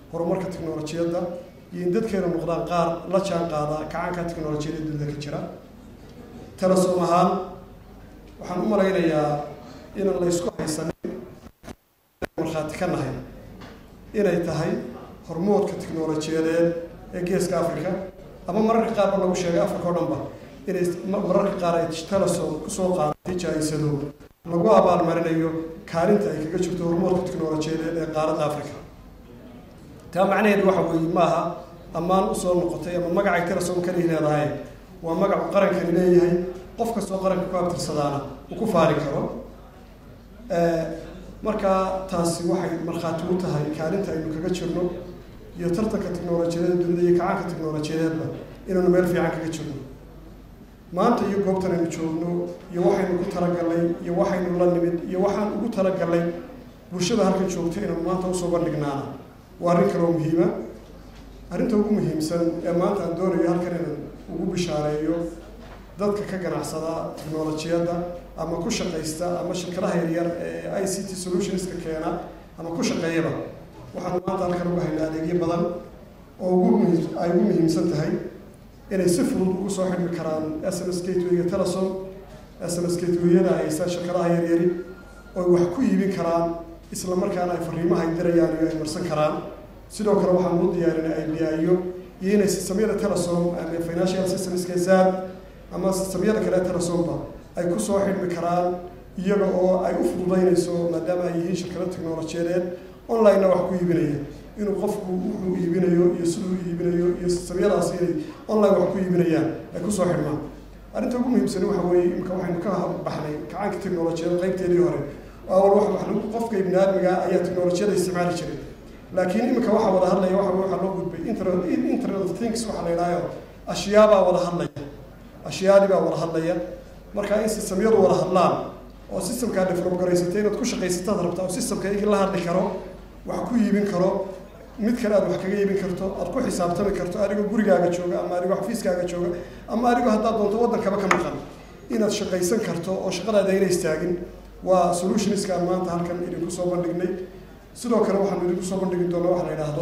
horumarka tiknolojiyadda iyo in dadkeena noqdaan qaar la jaan qaada kacaanka tiknolojiyada dunida ka jira telesom ahaan waxaan u malaynayaa inaan la isku haysanin markhaati ka nahay inay tahay hormoodka tiknolojiyadeed ee geeska africa ama mararka qaarba lagu sheegay africa o dhan ba inay mararka qaar ay telesom kusoo qaadatay jaa-isado lagu abaalmarinayo kaalinta ay kaga jirto hormoodka tiknolojiyadeed ee qaaradda africa taa macnaheedu waxa weeye maaha ammaan usoo noqotay ama magacay telesom kalihi leedahay waa magacu qarankani leeyahay qof kastoo qaranka ku abtirsadaana uu ku faari karo markaa taasi waxay markhaati u tahay kaalinta aynu kaga jirno iyo tartanka tiknolojiyada dunida iyo kacaanka tiknolojiyadeedba inaynu meel fiican kaga jirno maanta iyo goobtan aynu joogno iyo waxaynu ku talagalnay iyo waxaynu la nimid iyo waxaan ugu talagalnay bulshada halkan joogta inaynu maanta usoo bandhignaana waa arrin kaloo muhiima arrinta ugu muhiimsan ee maanta aan doonayo halkan inaan ugu bishaareeyo dadka ka ganacsada tiknolojiyadda ama ku shaqaysta ama shirkadaha yaryar ee i c t solutionska keena ama ku shaqeeyaba waxaanu maanta halkan ugu haynaa adeegyo badan oo ugu muhiim ay ugu muhiimsan tahay inay si fudud ugu soo xidhmi karaan s m s gatewayga telesom s m s gatewayada haysta shirkadaha yaryari oy wax ku iibin karaan isla markaana ay fariimaha ay dirayaan iyo ay marsan karaan sidoo kale waxaan u diyaarinay i b i-yo iyo inay sistamyada telesom ama financial systemska zaad ama sistamyada kale telesomba ay kusoo xidhmi karaan iyaga oo ay u fududaynayso maadaama ay yihiin shirkado technolojiyadeed online-na wax ku iibinaya inuu qofku wuxuu iibinayo iyo siduu iibinayo iyo sistamyadaasi inay online wax ku iibinayaan ay kusoo xidhmaan arrinta ugu muhiimsani waxa weeye imika waxaynu ka baxnay kacaanka technolojiyada qaybteedii hore awal wax wax lagu qofka ibni aadmiga ayaa technolojiyada isticmaali jiray laakiin imika waxaa wada hadlaya waxa waxaa loo gudbay internet internet of things waxaa la yidhahyo ashyaabaa wada hadlaya ashyaadii baa wada hadlaya marka in sistamyadu wada hadlaan oo systemkaa develop garaysatay inaad ku shaqaysataad rabtaa oo systemka igi la hadli karo wax ku iibin karo mid kale aad wax kaga iibin karto aad ku xisaabtami karto adigoo gurigaaga jooga ama adigoo xafiiskaaga jooga ama adigoo haddaad doonto waddankaba ka maqan inaad shaqaysan karto oo shaqadaada ayna istaagin waa solutionskaan maanta halkan idinku soo bandhignay sidoo kale waxaanu idinku soo bandhigi doonaa waxa la yidhaahdo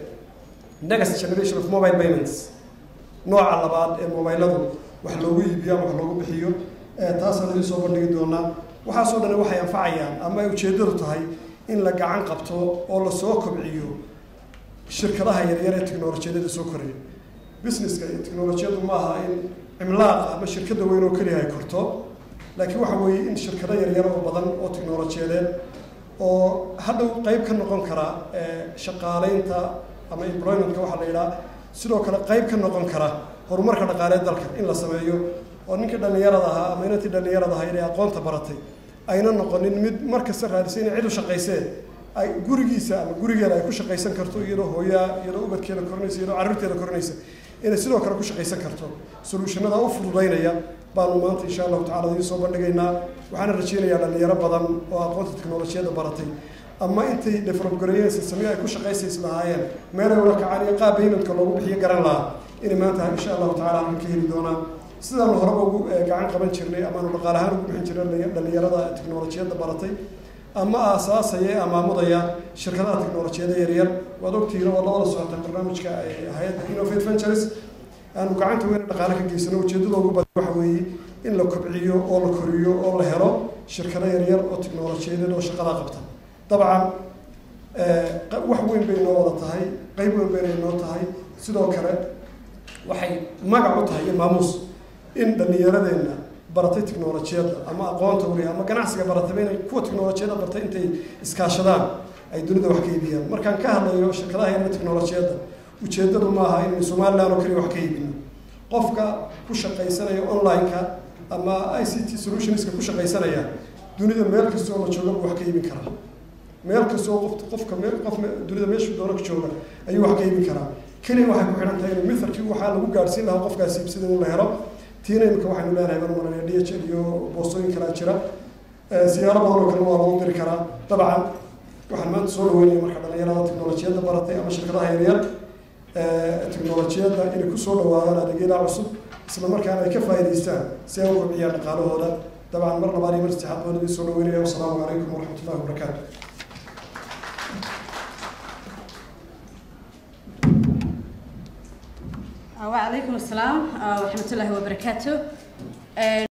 next generation of mobile payments nooca labaad ee mobiladu wax loogu iibiyo ama wax loogu bixiyo taasaan idin soo bandhigi doonaa waxaasoo dhan waxay anfacayaan ama ay ujeeddadu tahay in la gacan qabto oo lasoo kobciyo shirkadaha yaryar ee technolojiyadada soo koraya businesska iyo technolojiyadu ma aha in cimlaaq ama shirkada weyn oo keliya ay korto laakiin waxa weeye in shirkado yaryar oo badan oo technolojiyadeed oo hadhow qeyb ka noqon kara shaqaaleynta ama employmentka waxaa la yidhaha sidoo kale qeyb ka noqon kara horumarka dhaqaalee dalka in la sameeyo oo ninkii dhallinyarada ahaa ama inantii dhallinyarada ahaa inay aqoonta baratay ayna noqonin mid markasta raadisay inay cid u shaqaysee ay gurigiisa ama gurigeeda ay ku shaqaysan karto iyadoo hooyaa iyadoo ubadkeeda korinaysa iyadoo carruurteeda korinaysa inay sidoo kale ku shaqaysan karto solutionada u fududaynaya baanu maanta insha allahu tacala idiin soo bandhigaynaa waxaana rajeynayaa dhallinyaro badan oo aqoonta teknolojiyadda baratay ama intay develop gareeyeen sistamyo ay ku shaqaysays lahaayeen meelay ula kacaan iyo qaab paymentka loogu bixiyo garan lahaa inay maanta insha allahu tacala halkan ka heli doonaan sidaanu horeba ugu gacan qaban jirnay amaanu dhaqaal ahaan ugu bixin jirnay dhallinyarada teknolojiyadda baratay ama aasaasaya ee amaamudaya shirkadaha teknolojiyada yaryar waad ogtihiin oo labada socota barnaamijka hay-adda innovate ventures aanu gacanta weyna dhaqaale ka geysano ujeeddada ugu badan waxa weeye in la kobciyo oo la koriyo oo la helo shirkado yaryar oo teknolojiyadeed oo shaqadaa qabta dabcan wax weyn bay noo wada tahay qeyb weyn bayna noo tahay sidoo kale waxay magac u tahay iyo maamuus in dhallinyaradeenna baratay teknolojiyadda ama aqoonta weliya ama ganacsiga baratayba inay kuwa teknolojiyadda bartay intay iskaashadaan ay dunida wax ka iibiyaan markaan ka hadlayo shirkadaha yaryar teknolojiyadda ujeeddadu maaha inay somaliland oo kaliya wax ka iibino qofka ku shaqaysanaya online-ka ama i c t solutionska ku shaqaysanaya dunida meel kasta oo la jooga buu wax ka iibin karaa meel kasta oo qof qofka meel qof dunida meeshuu doona ka jooga ayuu wax ka iibin karaa keliya waxay ku xidhan tahay in mithalkii waxaa lagu gaadhsiin lahaa qofkaasi iibsida in la helo tiina imika waxaynu leenahay baan maranaya d h l iyo boostooyin kalaa jira siyaaro badan oo kale waa lagu diri karaa dabcan waxaan maanta soo dhaweynaya marka dhalinyarada teknolojiyadda baratay ama shirkadaha yaryar teknolojiyadda inay kusoo dhawaadaan adeegyada cusub isla markaana ay ka faa'idaystaan si ay u kobciyaan dhaqaalahooda dabcan mar labaad iyo mar saddexaad baan idin soo dhaweynaya wasalaamu calaykum waraxmat ullahi wabarakaatu وعليكم السلام ورحمة الله وبركاته